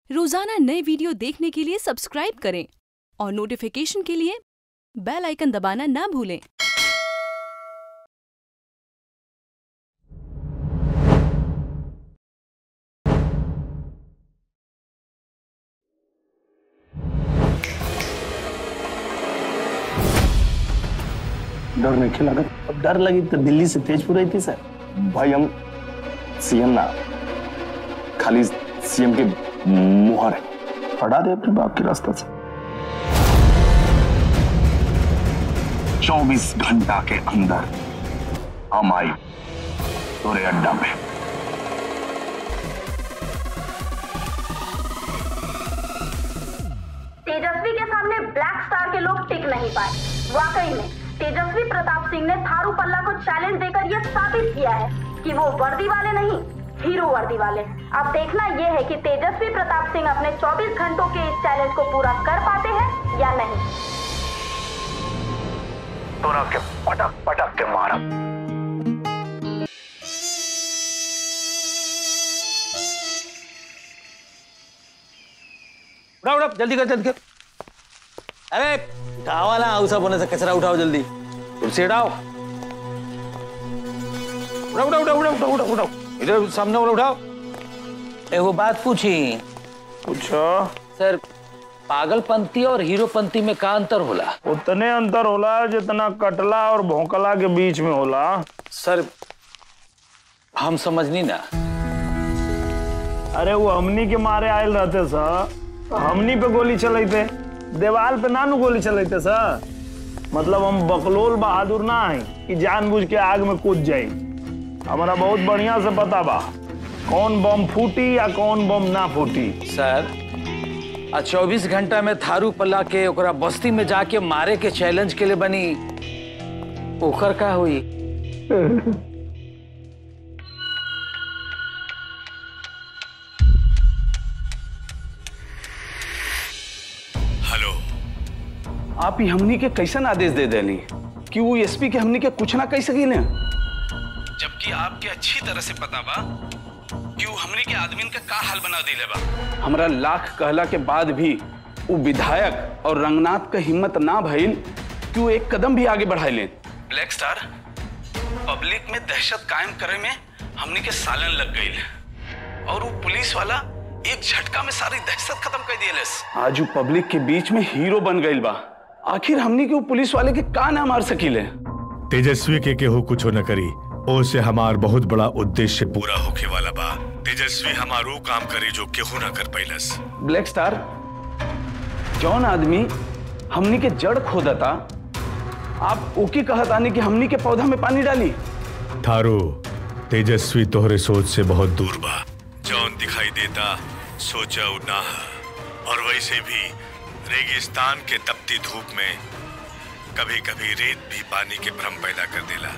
रोजाना नए वीडियो देखने के लिए सब्सक्राइब करें और नोटिफिकेशन के लिए बेल आइकन दबाना ना भूलें डर नहीं खेला अब डर लगी तो दिल्ली से तेजपुर आई थी सर भाई हम सीएम ना खाली सीएम के मुहर है हटा दे अपने बाप के रास्ता से 24 घंटा के अंदर हम आई तोरे अड्डा पे तेजस्वी के सामने ब्लैक स्टार के लोग टिक नहीं पाए वाकई में तेजस्वी प्रताप सिंह ने थारू पल्ला को चैलेंज देकर यह साबित किया है कि वो वर्दी वाले नहीं हीरो वर्दी वाले अब देखना यह है कि तेजस्वी प्रताप सिंह अपने 24 घंटों के इस चैलेंज को पूरा कर पाते हैं या नहीं तोरा के पटक पटक के मारब उठाओ उठाओ जल्दी कर जल्दी कर अरे उठाओ ना उसा बोने से कचरा उठाओ जल्दी कुर्सी हटाओ उठाओ उठाओ उठाओ उठाओ उठाओ उठाओ इधर सामने वाला उठाओ एगो बात पूछी पूछो सर पागलपंती और हीरोपंती में का अंतर होला उतने अंतर होला जितना कटला और भोंकला के बीच में होला सर हम समझनी ना अरे वो हमनी के मारे आयल रहते सर हमनी पे गोली चलते देवाल पे नानू गोली चलते सर मतलब हम बकलोल बहादुर ना है कि जानबूझ के आग में कूद जाई हमारा बहुत बढ़िया से पता बा कौन बम फूटी या कौन बम ना फूटी सर आ 24 घंटा में थारू पल्ला के ओकरा बस्ती में जाके मारे के चैलेंज के लिए बनी ओकर का हुई हेलो आप ही हमनी के कैसन आदेश दे देनी कि वो एसपी के हमनी के कुछ ना कह सकी ने जबकि आपके अच्छी तरह से पता बा कि वो हमनी के आदमीन का का हाल बना दिले बा हमरा लाख कहला के बाद भी वो विधायक और रंगनाथ का हिम्मत ना भइल कि वो एक कदम भी आगे बढ़ाई ले ब्लैक स्टार पब्लिक में दहशत कायम करे में हमनी के सालन लग गई और वो पुलिस वाला एक झटका में सारी दहशत खत्म कर दिए आज वो पब्लिक के बीच में हीरो बन गई बा आखिर हमनी के वो पुलिस वाले के का ना मार सकीले तेजस्वी के केहू कुछो न करी ओ से हमार बहुत बड़ा उद्देश्य पूरा होके वाला बा तेजस्वी हमारू काम करी जो केहू न कर पैलस ब्लैक स्टार जौन आदमी हमनी के जड़ खोदता आप ओके कहत आने कि हमनी के पौधा में पानी डाली थारू तेजस्वी तोहरे सोच से बहुत दूर बा जौन दिखाई देता सोचा ना है। और वैसे भी रेगिस्तान के तपती धूप में कभी कभी रेत भी पानी के भ्रम पैदा कर देला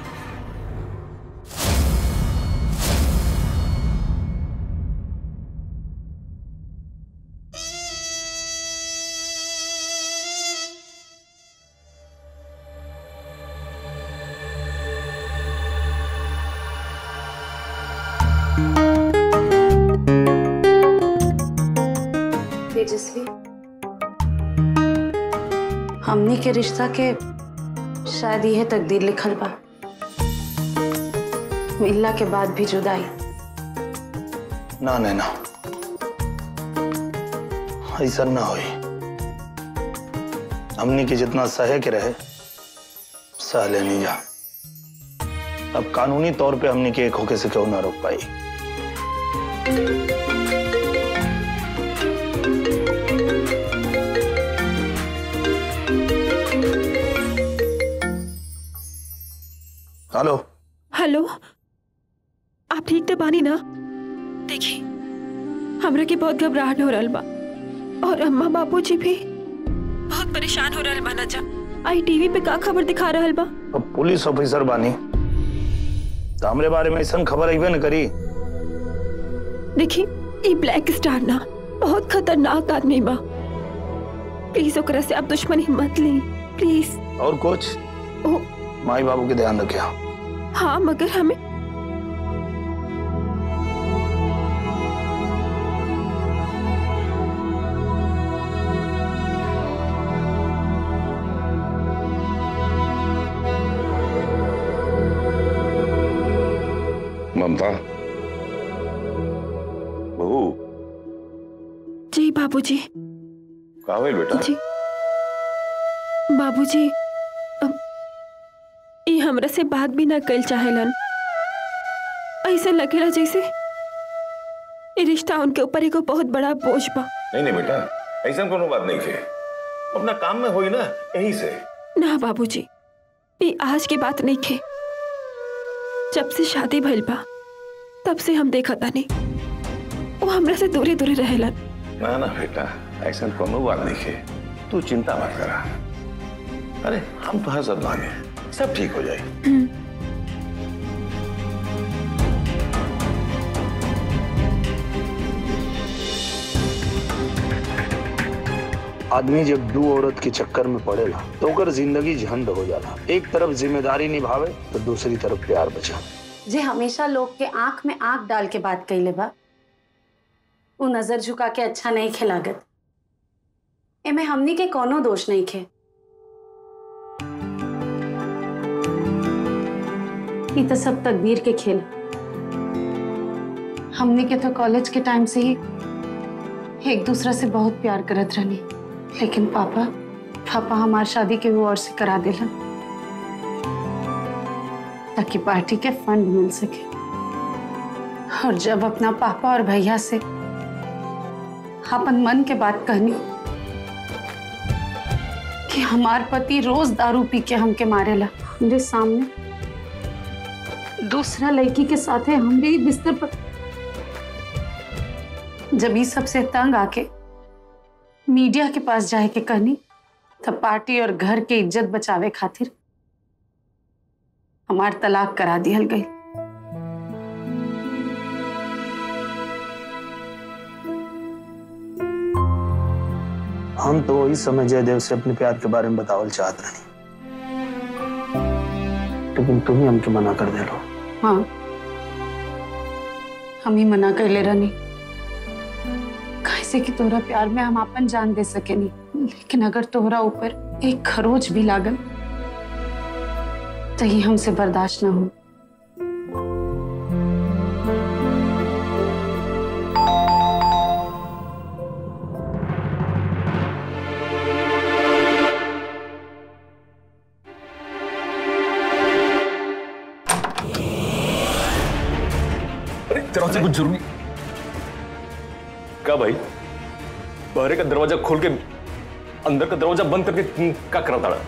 तेजस्वी हमनी के रिश्ता के शायद यह तकदीर लिखल बा मिलला के बाद भी जुदाई ना नैना ऐसा ना होई हमनी के जितना सहे के रहे सह लेनी जा अब कानूनी तौर पे हमनी के एक होके से क्यों ना रोक पाई हेलो हेलो आप ठीक तो बानी ना देखिए हमरा के बहुत घबराहट हो रहल बा और अम्मा बाबूजी भी बहुत परेशान हो रहल बाना जा आई टीवी पे का खबर दिखा रहल बा अब पुलिस ऑफिसर बानी तो हमरे बारे में ऐसा खबर अबे न करी देखिए ये ब्लैक स्टार ना बहुत खतरनाक आदमी बा प्लीज ओकरा से आप दुश्मनी मत ली प्लीज और कुछ ओ माई बाबू के ध्यान रखिया हाँ मगर हमें ममता बहू जी बाबूजी का होइल बेटा जी बाबूजी अब ये हमरा से बात भी ना कल चाहेलन ऐसा लगेला जैसे ये रिश्ता उनके ऊपर एगो बहुत बड़ा बोझ बा नहीं नहीं बेटा ऐसा कोनो बात नहीं थे अपना काम में होई ना यही से ना बाबूजी ये आज की बात नहीं खे जब से शादी भइल बा तब से हम देखा तानी वो हमरा से दूरे दूरे रहेलन ना ना बेटा ऐसा कोनो बात नहीं थे तू चिंता मत करा अरे हम तो हर सब मांगे सब ठीक हो जाए आदमी जब दू औरत के चक्कर में पड़ेला तो ओकर जिंदगी झंड हो जाला एक तरफ जिम्मेदारी निभावे तो दूसरी तरफ प्यार बचा जे हमेशा लोग के आंख में आंख डाल के बात कैले बा वो नजर झुका के अच्छा नहीं खिलागत एमे हमनी के कोनो दोष नहीं खे ई तो सब तकदीर के खेल हमनी के तो कॉलेज के टाइम से ही एक दूसरा से बहुत प्यार करत रहनी लेकिन पापा पापा हमार शादी के वो और से करा दिलन ताकि पार्टी के फंड मिल सके और जब अपना पापा और भैया से अपन मन के बात कहनी कि हमार पति रोज दारू पी के हमके मारेला मेरे सामने दूसरा लड़की के साथ है हम भी बिस्तर पर जब ये सबसे तंग आके मीडिया के पास जाए के कहनी तब पार्टी और घर के इज्जत बचावे खातिर हमार तलाक करा दिहल गई हम तो वही समय जयदेव से अपने प्यार के बारे में बतावल चाहत रही लेकिन तुम ही हमके मना कर दे लो हाँ हम ही मना कर ले रहनी कैसे कि तोहरा प्यार में हम अपन जान दे सके नहीं लेकिन अगर तोहरा ऊपर एक खरोच भी लागल तो ये हमसे बर्दाश्त ना हो अरे तेरा से कुछ जरूरी क्या भाई बहरे का दरवाजा खोल के अंदर का दरवाजा बंद करके क्या करा था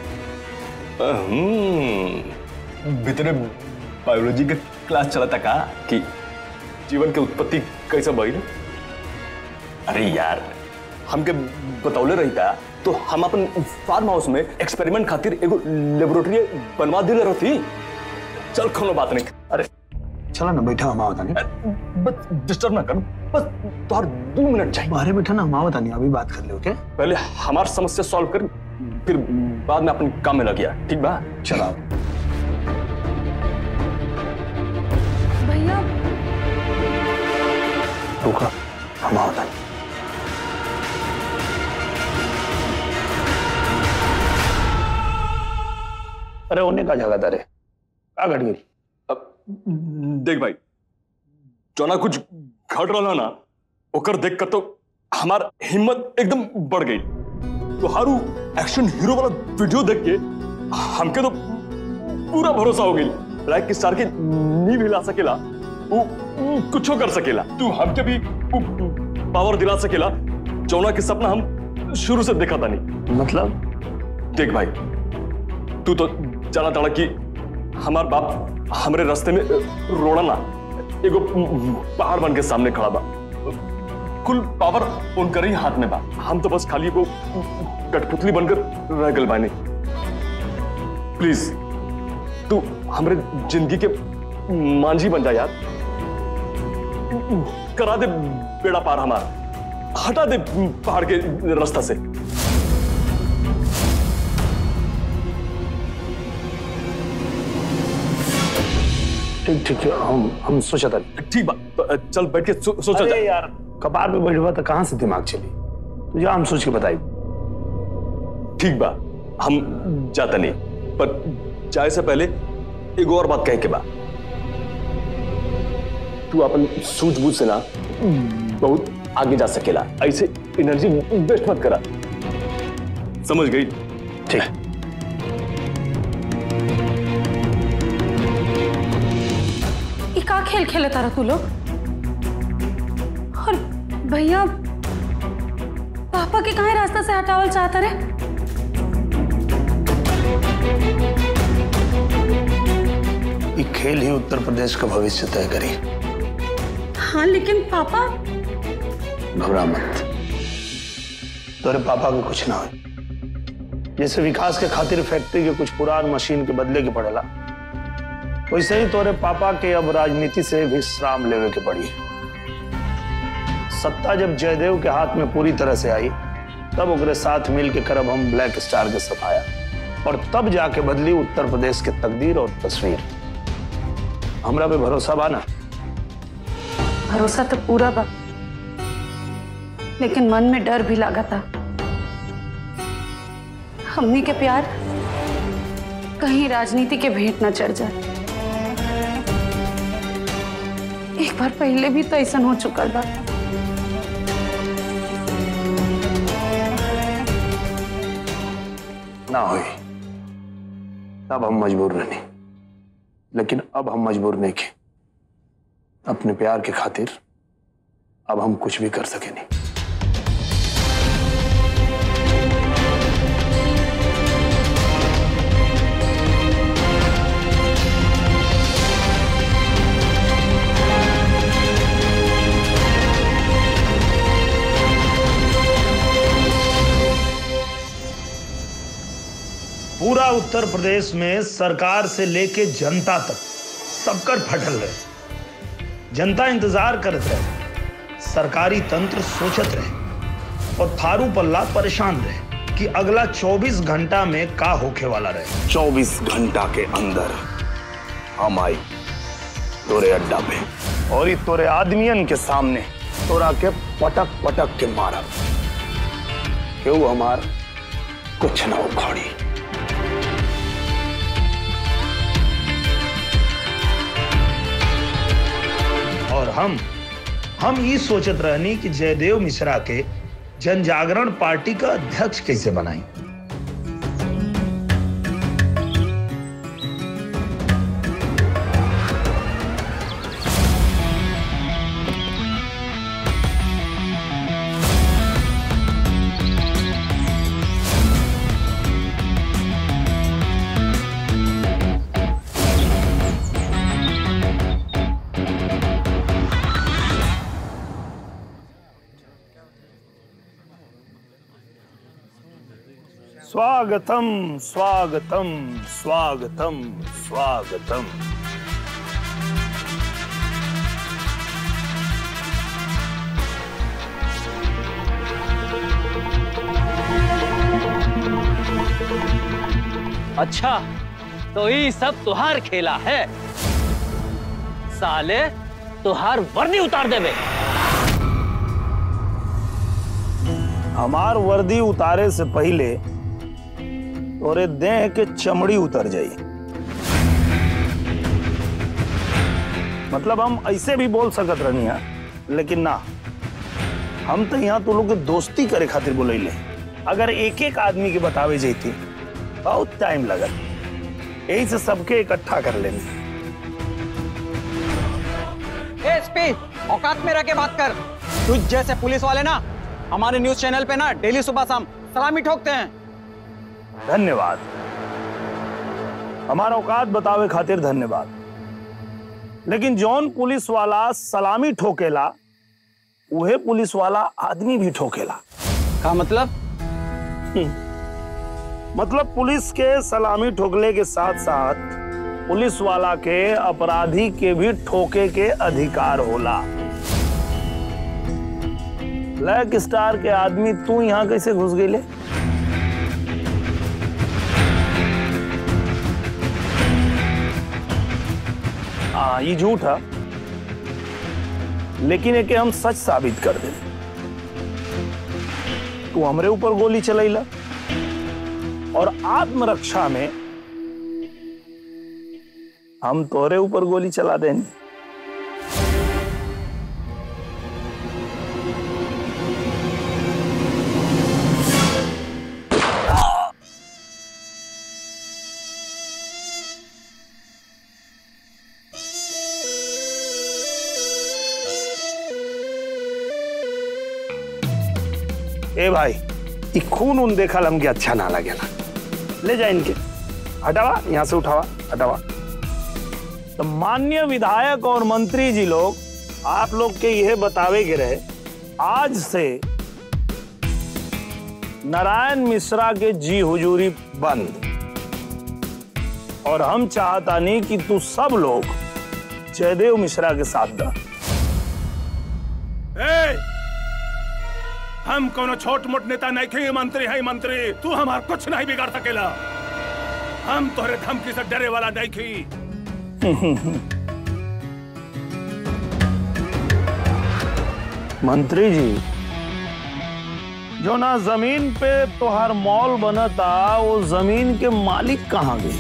भीतरे बायोलॉजी के क्लास चला था का कि जीवन के उत्पत्ति कैसा भइल अरे यार हमके बतौले रही था तो हम अपन फार्म हाउस में एक्सपेरिमेंट खातिर एगो लेबोरेटरी बनवा दिले रहती चल कोनो बात नहीं अरे चला ना बैठा हम आवता नहीं बस डिस्टर्ब ना कर बस तोहर दो मिनट चाहिए बाहर बैठा ना हम आवता नहीं अभी बात कर ले ओके पहले हमार समस्या सॉल्व कर फिर बाद में अपन काम में लग गया ठीक बा चला भैया रुका हम आवता नहीं अरे उन्हें का जगह था रे का घट गई देख भाई जोना कुछ घट रहा ना ओकर देख कर तो हमार हिम्मत एकदम बढ़ गई तो हारू एक्शन हीरो वाला वीडियो देख के हमके तो पूरा भरोसा हो गई लाइक कि स्टार के नींव हिला सकेला वो वो कुछो कर सकेला तू हमके भी वो पावर दिला सकेला जोना के सपना हम शुरू से देखा था नहीं मतलब देख भाई तू तो जाना ताड़ा कि हमार बाप हमरे रास्ते में रोड़ा ना एगो पहाड़ बन के सामने खड़ा बा कुल पावर उनकर ही हाथ में बा हम तो बस खाली वो कठपुतली बनकर रह गल बानी प्लीज तू हमरे जिंदगी के मांझी बन जा यार करा दे बेड़ा पार हमार हटा दे पहाड़ के रास्ता से ठीक ठीक है हम हम सोचा था ठीक बा चल बैठ के सो, सोचा अरे जा यार कपार पे बैठवा तो कहाँ से दिमाग चली तू जा हम सोच के बताई ठीक बा हम जाता नहीं पर जाए से पहले एक और बात कहे के बा तू अपन सूझबूझ से ना बहुत आगे जा सकेला ऐसे एनर्जी वेस्ट मत करा समझ गई ठीक ये का खेल खेले तारा तू लोग और भैया पापा के कहा रास्ता से हटावल चाहता रे ये खेल ही उत्तर प्रदेश का भविष्य तय करी हाँ लेकिन पापा घबरा मत तोरे पापा को कुछ ना हो जैसे विकास के खातिर फैक्ट्री के कुछ पुरान मशीन के बदले के पड़ेला वैसे ही तोरे पापा के अब राजनीति से विश्राम लेवे के पड़ी सत्ता जब जयदेव के हाथ में पूरी तरह से आई तब ओकरे साथ मिल के करब हम ब्लैक स्टार के सफाया और तब जाके बदली उत्तर प्रदेश के तकदीर और तस्वीर हमरा पे भरोसा बा ना भरोसा तो पूरा बा लेकिन मन में डर भी लगा था हमनी के प्यार कहीं राजनीति के भेंट न चढ़ जाए एक बार पहले भी तो ऐसा हो चुका बा ना हुई तब हम मजबूर नहीं लेकिन अब हम मजबूर नहीं के अपने प्यार के खातिर अब हम कुछ भी कर सके नहीं पूरा उत्तर प्रदेश में सरकार से लेके जनता तक सबकर फटल रहे जनता इंतजार करत रहे सरकारी तंत्र सोचत रहे और थारू पल्ला परेशान रहे कि अगला 24 घंटा में का होखे वाला रहे 24 घंटा के अंदर हम आई तोरे अड्डा पे और ये तोरे आदमियन के सामने तोरा के पटक पटक के मारा केहू हमार कुछ ना उखाड़ी और हम हम ये सोचत रहनी कि जयदेव मिश्रा के जन जागरण पार्टी का अध्यक्ष कैसे बनाई स्वागतम स्वागतम स्वागतम स्वागतम अच्छा तो ये सब तुहार खेला है साले तुहार वर्दी उतार देवे हमार वर्दी उतारे से पहले तोरे देह के चमड़ी उतर जाई मतलब हम ऐसे भी बोल सकत रहनी है लेकिन ना हम तो यहाँ तो लोग के दोस्ती करे खातिर बोले अगर एक एक आदमी के बतावे जाती बहुत टाइम लगत यही से सबके इकट्ठा कर लेंगे एसपी औकात में रह के बात कर तुझ जैसे पुलिस वाले ना हमारे न्यूज चैनल पे ना डेली सुबह शाम सलामी ठोकते हैं धन्यवाद हमारा औकात बतावे खातिर धन्यवाद लेकिन जौन पुलिस वाला सलामी ठोकेला उहे पुलिस वाला आदमी भी ठोकेला का मतलब मतलब पुलिस के सलामी ठोकले के साथ साथ पुलिस वाला के अपराधी के भी ठोके के अधिकार होला ब्लैक स्टार के आदमी तू यहाँ कैसे घुस गई ले हाँ ये झूठ है लेकिन एके हम सच साबित कर दे तू हमरे ऊपर गोली चलैला और आत्मरक्षा में हम तोरे ऊपर गोली चला देनी ए भाई ई खून उन देखल हमके अच्छा ना लगेला ले जा इनके हटावा यहाँ से उठावा हटावा तो माननीय विधायक और मंत्री जी लोग आप लोग के यह बतावे के रहे आज से नारायण मिश्रा के जी हुजूरी बंद और हम चाहता नहीं कि तू सब लोग जयदेव मिश्रा के साथ दा ए, हम कोनो छोट मोट नेता नहीं खे मंत्री है मंत्री तू हमार कुछ नहीं बिगाड़ सकेला हम तोहरे धमकी से डरे वाला नहीं खी मंत्री जी जो ना जमीन पे तोहार मॉल बनता वो जमीन के मालिक कहाँ गए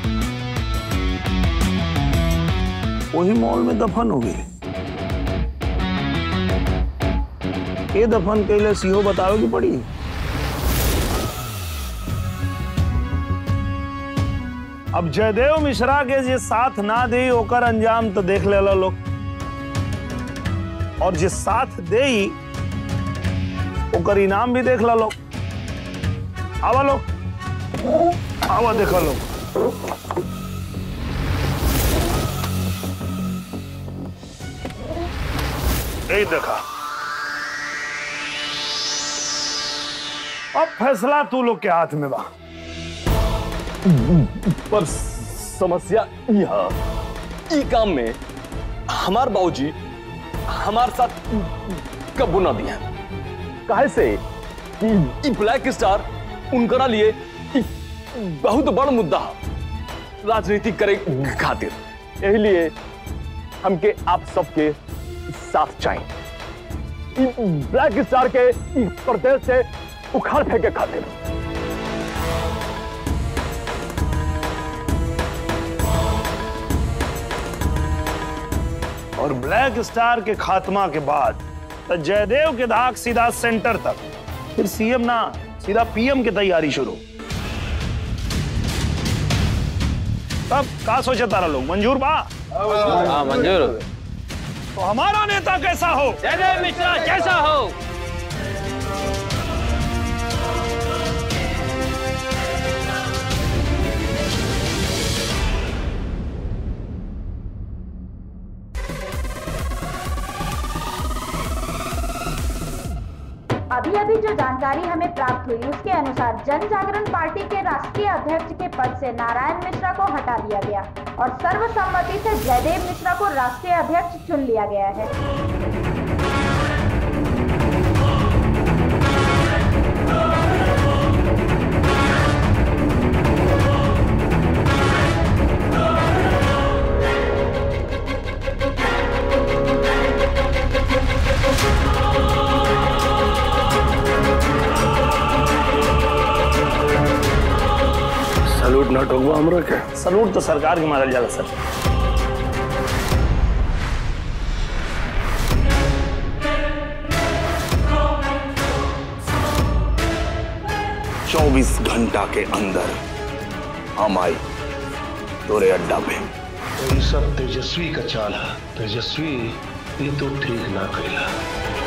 वही मॉल में दफन हो गए ये दफन कैले सीहो बतावे की पड़ी अब जयदेव मिश्रा के जे साथ ना दे ओकर अंजाम तो देख लेला लोग और जे साथ दे ओकर इनाम भी देख ला लोग आवा लोग आवा देखा लोग यही देखा अब फैसला तू लोग के हाथ में बा पर समस्या यह ई काम में हमार बाबूजी हमार साथ कबू ना दिया काहे से कि ई ब्लैक स्टार उनकरा लिए ई बहुत बड़ मुद्दा है राजनीति करे खातिर यही लिए हमके आप सबके साथ चाहिए ई ब्लैक स्टार के ई प्रदेश से उखाड़ फेंके खातिर और ब्लैक स्टार के खात्मा के बाद तो जयदेव के धाक सीधा सेंटर तक फिर सीएम ना सीधा पीएम की तैयारी शुरू तब का सोचे तारा लोग मंजूर बा हाँ मंजूर तो हमारा नेता कैसा हो जयदेव मिश्रा जैसा हो अभी अभी जो जानकारी हमें प्राप्त हुई उसके अनुसार जन जागरण पार्टी के राष्ट्रीय अध्यक्ष के पद से नारायण मिश्रा को हटा दिया गया और सर्वसम्मति से जयदेव मिश्रा को राष्ट्रीय अध्यक्ष चुन लिया गया है सलूट ना ठोकबो हमरा के सलूट तो सरकार के मारल जाला सर चौबीस घंटा के अंदर हम आई तोरे अड्डा पे तो ये सब तेजस्वी का चाल है तेजस्वी ये तो ठीक ना कैला